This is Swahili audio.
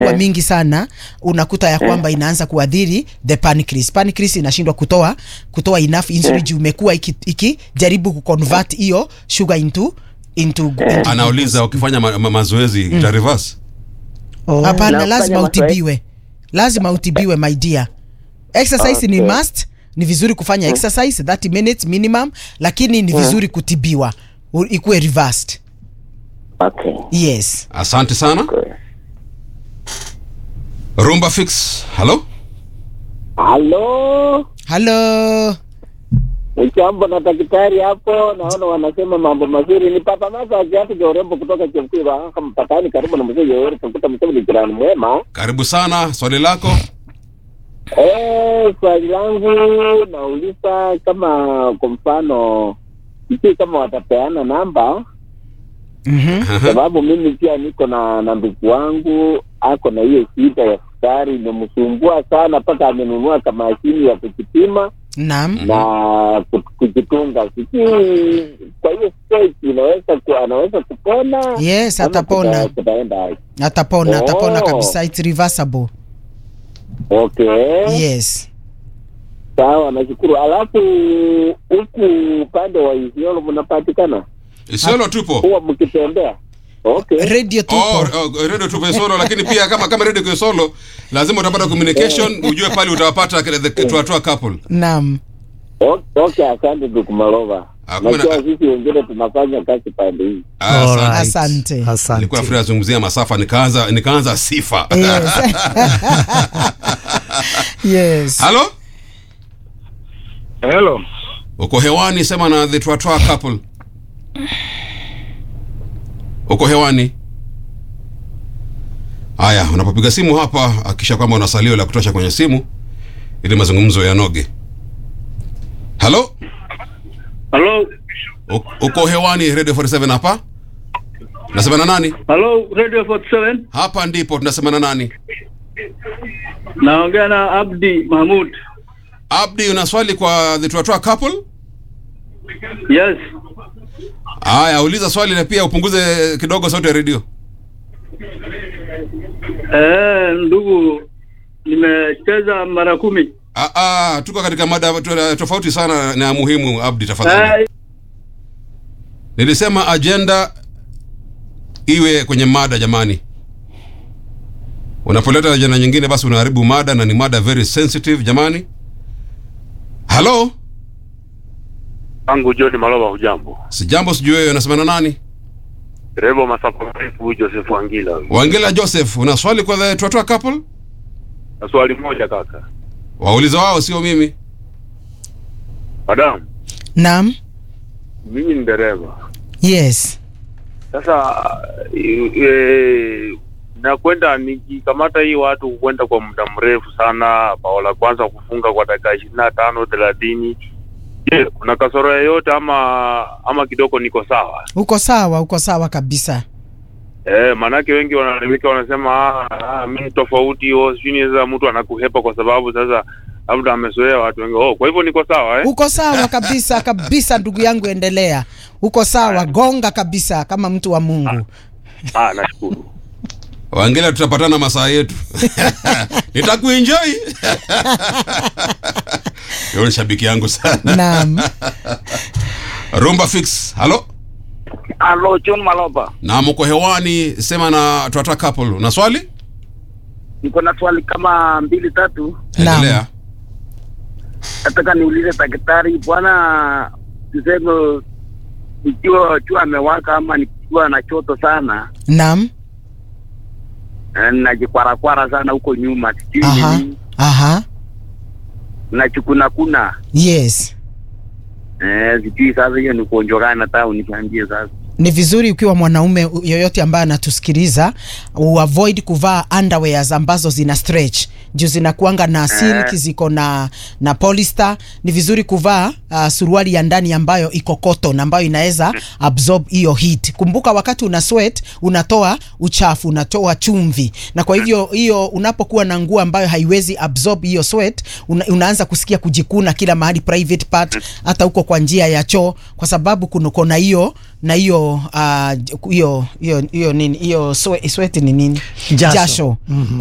kuwa mingi sana unakuta ya kwamba inaanza kuadhiri the pancreas. Pancreas inashindwa kutoa kutoa enough insulin juu imekuwa ikijaribu iki kuconvert hiyo sugar into into, into Anauliza ukifanya ma ma mazoezi ita reverse. Oh. Hapana, Na lazima kufanya mazoezi- utibiwe, lazima utibiwe my dear. Exercise ni Okay. must, ni vizuri kufanya exercise 30 minutes minimum, lakini ni vizuri kutibiwa u- ikuwe reversed. Okay. Yes. Asante sana. Good. Rumba fix. Hello? Halo, Hello. mchambo na daktari hapo, naona wanasema mambo mazuri. Ni Papa Masa wa kiatu cha urembo kutoka Chemkiwa kama mpakani, karibu na mzee Yoweri Kaguta Museveni, jirani mwema. Karibu sana. Swali lako? Eh, swali langu nauliza kama kwa mfano sijui kama watapeana namba, Mhm. sababu mimi pia niko na na ndugu wangu ako na hiyo shida ya sukari, imemsumbua sana mpaka amenunua kama mashini ya kujipima Naam. na ku- kujitunga. Sijui kwa hiyo stage inaweza ku, anaweza kupona Yes, ama atapona. kuta- kutaenda aje? Atapona, atapona Oh. kabisa. It's reversible. Okay. Yes. Sawa, nashukuru. Alafu huku upande wa Isiolo mnapatikana Isiolo tupo. huwa mkitembea? Okay. Radio tupo. Oh, oh, radio tupo Isiolo lakini pia kama kama radio kwa Isiolo lazima utapata communication ujue pale utawapata the tuatua couple. Naam. O- Okay, asante ndugu Malova. Hakuna- Najua sisi wengine tunafanya kazi pande hii. Ah, asante. Alright. Asante. Asante. Nilikuwa nafikiri azungumzia masafa nikaanza nikaanza sifa. Yes. yes. Hello? Hello. Uko hewani sema na the tuatua couple. Uko hewani? Haya, unapopiga simu hapa hakikisha kwamba una salio la kutosha kwenye simu ili mazungumzo yanoge. Hello? Hello. U- Uko hewani Radio 47 hapa? Nasema na nani? Hello, Radio 47. Hapa ndipo tunasema na nani? Naongea na Abdi Mahmud. Abdi, una swali kwa the Tuatua couple? Yes. Haya, uliza swali na pia upunguze kidogo sauti ya redio. Eh, ndugu nimecheza mara kumi. Ah, ah, tuko katika mada tu- tofauti sana na ya muhimu. Abdi, tafadhali. Eh, Nilisema agenda iwe kwenye mada jamani. Unapoleta ajenda nyingine basi unaharibu mada na ni mada very sensitive jamani. Hello? Angu John Malova, hujambo? Sijambo sijui wewe unasema na nani? Dereva masafa marefu Joseph Wangila. Wangela Joseph, una swali kwa the Tuatua couple? Na swali moja kaka. Wauliza wao sio mimi. Madam, Naam. mimi ni dereva. Yes. Sasa e, e, nakwenda nikikamata hii watu kwenda kwa muda mrefu sana, bao la kwanza kufunga kwa dakika ishirini na tano thelathini. Je, kuna kasoro yoyote ama ama kidogo niko sawa? Uko sawa, uko sawa kabisa. Eh, maanake wengi wanaelimika wanasema ah, ah, mi ni tofauti oh, sijui ni sasa mtu anakuhepa kwa sababu sasa labda amezoea watu wengi. Oh, kwa hivyo niko sawa eh? Uko sawa kabisa kabisa, ndugu yangu, endelea. Uko sawa, gonga kabisa kama mtu wa Mungu. Ah, nashukuru. Wangela tutapatana masaa yetu. Nitakuenjoy. Yule ni shabiki yangu sana. Naam. Rumba fix. Hello? Halo, John Maloba. Na mko hewani sema na Tuatua couple. Una swali? Niko na swali kama mbili tatu. Naam. Endelea. Nataka niulize daktari, bwana, tuseme nikiwa jua amewaka ama nikiwa na choto sana Naam. eh, najikwarakwara sana huko nyuma, sijui Aha. nini, Aha. nachukuna kuna Yes. eh, sijui sasa hiyo ni ugonjwa gani, nataka uniambie sasa. Ni vizuri ukiwa mwanaume yoyote ambaye anatusikiliza uavoid kuvaa underwears ambazo zina stretch juu zinakuanga na silk ziko na na polyester ni vizuri kuvaa uh, suruali ya ndani ambayo iko cotton ambayo inaweza absorb hiyo heat kumbuka wakati una sweat unatoa uchafu unatoa chumvi na kwa hivyo hiyo unapokuwa na nguo ambayo haiwezi absorb hiyo sweat una, unaanza kusikia kujikuna kila mahali private part hata huko kwa njia ya choo kwa sababu kunuko na hiyo na hiyo ah, hiyo hiyo hiyo nini hiyo swe- sweat ni nini Jasho. Mhm.